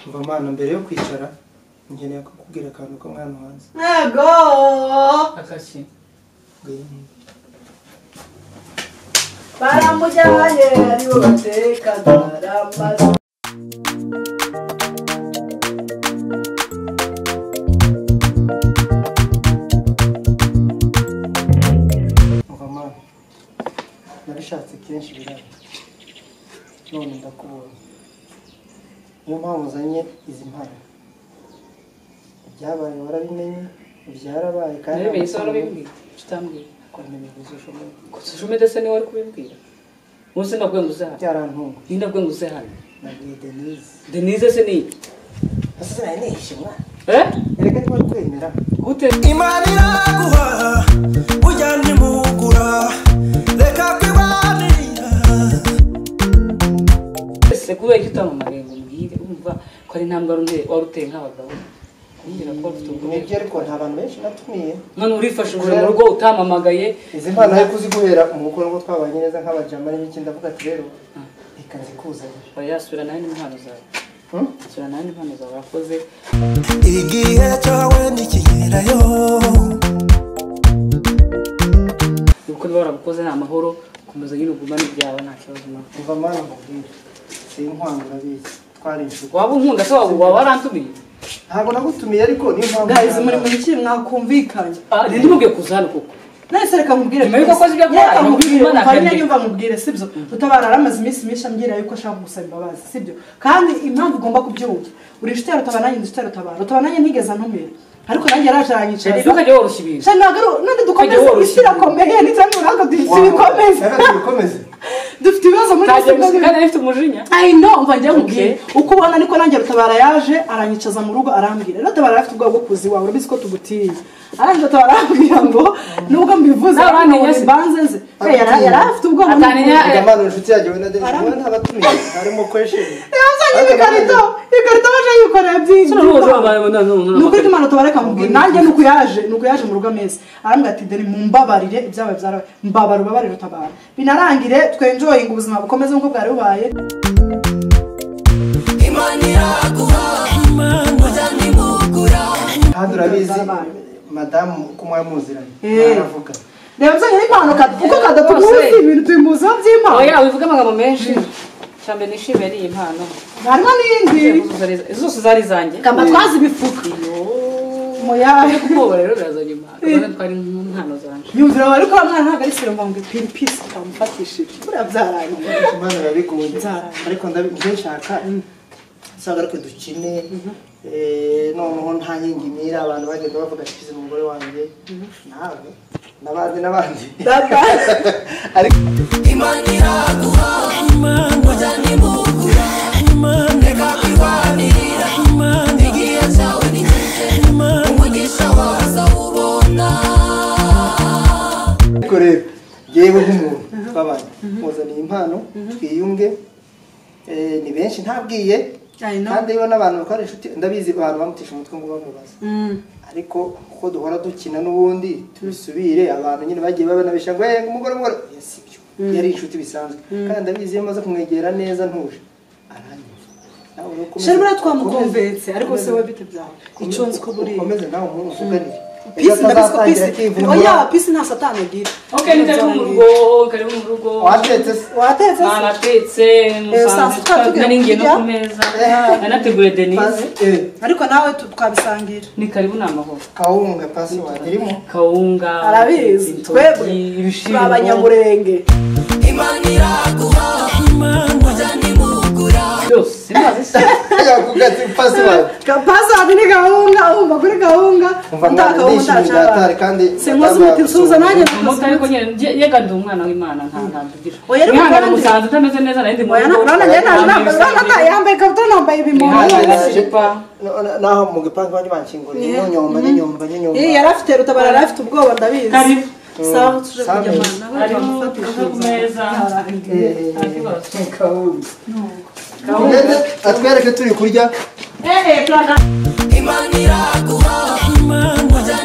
umva mwana mbere yo kwicara nkeneye kukubwira akantu ko mwana hanze ntego akaki baramujyanye aribo batekaga baramaze umva mwana nabishatse kenshi biraba none ndakubonye niyo mpamvu uzanye izi mpano ibyabaye warabimenye byarabaye kandi nawe mbese ntabwo warabibwira utambwira ukomeye gusa ushoboye gusa ushumede se niwe wari kubibwira munsi nabwo ngo uze hano byarantunga ni nabwo ngo uze hano nabwiye denise denise se ni iki asa nayo ni ishimwa eh erega niba kwemera gute imana iraguha burya ntimugura reka kwibanira ese kubera iki utamamariye ngo mbwire urumva ko ari intambwe wari uteye- wari uteye nk'abagabo kumbwira ko wari ufite ubwenge nibyo ariko nta bantu benshi natumiye none urifashije mu rugo utampamagaye izi mpano ari kuziguhera umukuru n'ubwo twabanye neza nk'abajama n'ibiki ndavuga ati rero reka nzikuzanire oya sura nawe n'impano zawe Hmm? sura nawe n'impano zawe wakoze igihe cyawe ntikigerayo kuko niba warabukoze ni amahoro komeza nyine ugumane ibyawe nta kibazo nawe umva mana nkubwire sinkwanga urabizi twari inshuti waba unkunda se waba waba warantumiye ntabwo nagutumiye ariko niyo mpamvu gahizi muri mu bikiri mwakumvikanye Ah, rindi mubwiye kuza hano koko nahise reka mubwire Nyuma y'uko akoze ibyo akora, Reka mubwire, Imana umva nyine akabye. nyumva mubwire sibyo utabara aramaze iminsi myinshi ambwira yuko ashaka gusaba imbabazi sibyo kandi impamvu ugomba kubyumva uri inshuti ya rutabana nanjye ndi inshuti ya rutabana rutabana nanjye ntigeze antumira ariko nanjye yaraje aranyicaza rero ukajya woroshya ibintu Shani ntabwo ari- none dukomeze woroshya. isi irakomeye nticyane urango dufite ibikomeze bikomeze dufite ibibazo muri ntajya isi gusa kandi afite umujinya I know umva njye nkubwiye Okay. uko ubona niko nanjye rutabara yaje aranyicaza mu rugo arambwira rero rutabara afite ubwoba bwo kuza iwawe urabizi ko tugutiye arangije rutabara arambwira ngo nubwo mbivuze Nta ariko bamenya ngo se. mbanze nze Ati- Eh, yari yari afite ubwoba Atamenya- n'ubwoba. mvuga mana inshuti yanjye we na denise Aram- niba ntabatumiye harimo kwesheni yazanye ibikarito ibikarito baje yikoreye byinshi Sino n'ubu ubuzima bwawe buno- buno- buno- ni ukuri imana tubareka mubwira nanjye nuko yaje nuko yaje mu rugo amezi arambwira ati dore mumbabarire ibyabaye byarabaye mbabara ubabarire utabara binarangire twenjoyinga ubuzima bukomeze nk'uko bwari bubaye imana iraguha burya ntimugura kandi urabizi madamu uko mwari muziranye Eh. aravuga reba byonyine impano kad- uko kadatuguzi ibintu tubimuza by'impano oya wivuga amagambo menshi cyane nishimiye n'iyi mpano harimo n'indi zose zari zanjye kamba twazi ibifuka iyo muyaye kuboba rero birazanye impano urabona ko ari nk'impano zanje yumvira bari ko mwana ntabwo ari siromba ngo ipiri pisi utamufatishije buriya byarangiye imana irabiguye Nzara. ariko ndabi- njye nshaka usanga ariko dukine eh, noneho nta nkingi mira abantu bagenda bavuga ati "Izi ni umugore wanjye nawe n'abandi n'abandi data ariko imana iraguha burya ntimugura reka kwibanira igihe cyawe ntikigera umugisha waza ubona ariko rero yewe nk'umuntu twabanye muzaniye impano twiyunge eh, ni benshi ntabwiye I know. kandi iyo n'abantu bakora inshuti ndabizi abantu bamutisha umutwe ngo bamubaze ariko uko duhora dukina n'ubundi tubisubire abantu nyine bagiye babanabeshya ngo hey, umugore umugore oya si byo yari inshuti bisanzwe kandi ndabizi iyo maze kumwegera neza ntuje aranyumva nawe rero ukomeze- sheri buriya ukomeze- twamukomvense ariko se wowe bite byawe ukomeze- iconze uko buriya ukomeze nawe umuvuganire pisi ndabizi ko pisi oya pisi nta satani agira ok ni karibu mu rugo karibu mu rugo watetse se watetse se banatetse saa sita musanze tugenda nari ngiye no kurya. ku meza nanateguye denise Eh, ariko nawe tu- twabisangira ni karibu ni amahoro kawunga pasi wadirimo kawunga arabizi intoryi, twebwe turi ibishyimbo abanyamurenge imana iraguha burya ntimugura byose maze se yavuga ati pasi wadirimo pasadi ni gahunga umva kuri gahunga Umva mwana, ndishimye ubudatari kandi sinkoze umuti nsuhuza nanjye umuto ariko nyine nge- yega ndi umwana w'imana nta nta mvugira Oya, ariko umwana kandi- musanze utameze neza nari ndi mu rugo urabona njye naje Nta nambaye urabona mibisangire. ata- yambaye ikabutura nambaye ibimomo Nihane Nihane na siripa naho mu gipangu bajya bankingurira Yeah. n'inyomba n'inyomba n'inyomba Ih, yari afite rutabara yari afite ubwoba ndabizi Karibu. sawa tuje Sawa. kujya mana nawe Karibu, twamufatisha kava ku meza. Yarangiye. nta kibazo kawunga Ugende atwereke turi kurya Eh, eh, turana- imana iraguha burya